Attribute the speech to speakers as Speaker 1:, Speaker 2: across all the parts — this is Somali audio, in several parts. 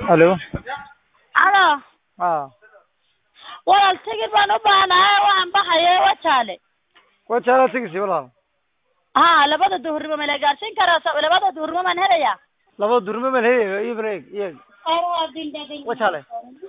Speaker 1: Alo.
Speaker 2: Alo,
Speaker 1: Ah.
Speaker 2: walaal tigidh baan u baahanahay waxaan baxaya wajaale.
Speaker 1: Wajaala tigisi walaal.
Speaker 2: Ha, labada duhurnimo ma la gaarsiin karaa? So- labada duhurnimo maan helayaa?
Speaker 1: Laba durme baan heeyo iyo break iyo Wajaale.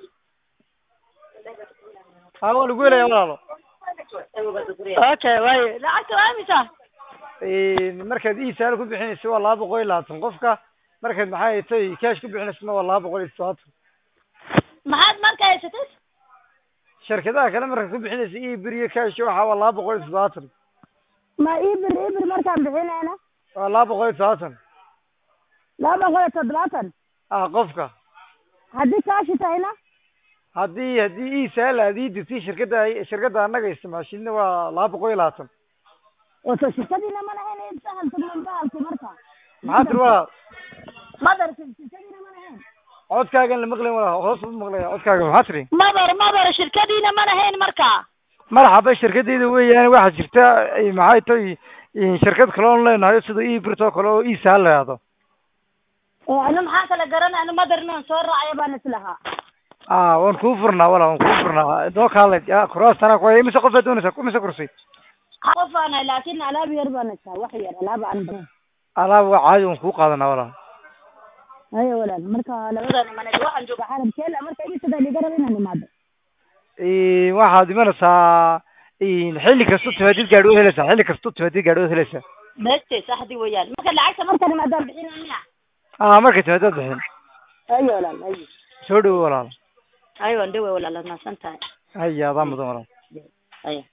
Speaker 1: Ha waa lagu helaya walaalo.
Speaker 2: Okay, waaye. Lacagta waa imisa?
Speaker 1: Ee markaad ii saal ku bixinayso waa laba boqol iyo labaatan qofka markaad maxay tahay cash ku bixinaysana waa laba boqol iyo todobaatan
Speaker 2: Maxaad marka haysatay?
Speaker 1: shirkadaha kale markaad ku bixinayso ii bir iyo cash waxa waa laba boqol iyo toddobaatan
Speaker 3: ma ibir ibir markaan bixinayna
Speaker 1: waa laba boqol iyo toddobaatan
Speaker 3: laba boqol iyo toddobaatan
Speaker 1: ah qofka
Speaker 3: haddii kaashi tahayna
Speaker 1: haddii haddii ii saal aad ii dirtay shirkadda shirkadda annaga isticmaashidna waa laba boqol iyo labaatan
Speaker 3: wato shirkadiina ma lahayn sahalka bahalki marka
Speaker 1: maxaa tiri walaal
Speaker 3: madarka shirkadiina ma lahayn
Speaker 1: codkaagan la maqlayn walaal hoos u maqlaya codkaaga maxaa tiri
Speaker 2: Madar, madar, shirkadiina ma lahayn marka.
Speaker 1: marxaba shirkadeyda weeyaan waxaa jirta ay maxay tahay in shirkad kale oon leenahay sida ii birtoo kale oo ii saal leedo
Speaker 3: anu maxaan kala garanay anu madarna aan soo raacaya baan islahaa
Speaker 1: ah waan kuu furnaa walaal waan kuu furnaa doo kaale kuraastana ku imise qof baad doonaysaa imise kursi
Speaker 3: qof aan ahay laakiin alaab yar baan istaa wax yar alaab aan badan
Speaker 1: alaab waa caadi waan kuu qaadanaa walaal
Speaker 3: hayo walaal marka labadan imanay waxaan joogaa xarab keel marka imisada liga raba inaan imaado
Speaker 1: Ee, waxaad imanaysaa in xilli kasta timaadid gaadhi waad helaysaa xilli kasta timaadid gaadhi waad helaysaa
Speaker 2: Beste, saxdi weeyaan.
Speaker 3: marka lacagta markaan imaadaan bixinaya
Speaker 1: ah markay timaadaad bixin
Speaker 3: hayo walaal hayo
Speaker 1: soo dhawo walaal
Speaker 2: Ayo, ndewe walaal, nasan tahay.
Speaker 1: haya adaa mudan walaal
Speaker 2: Ayo.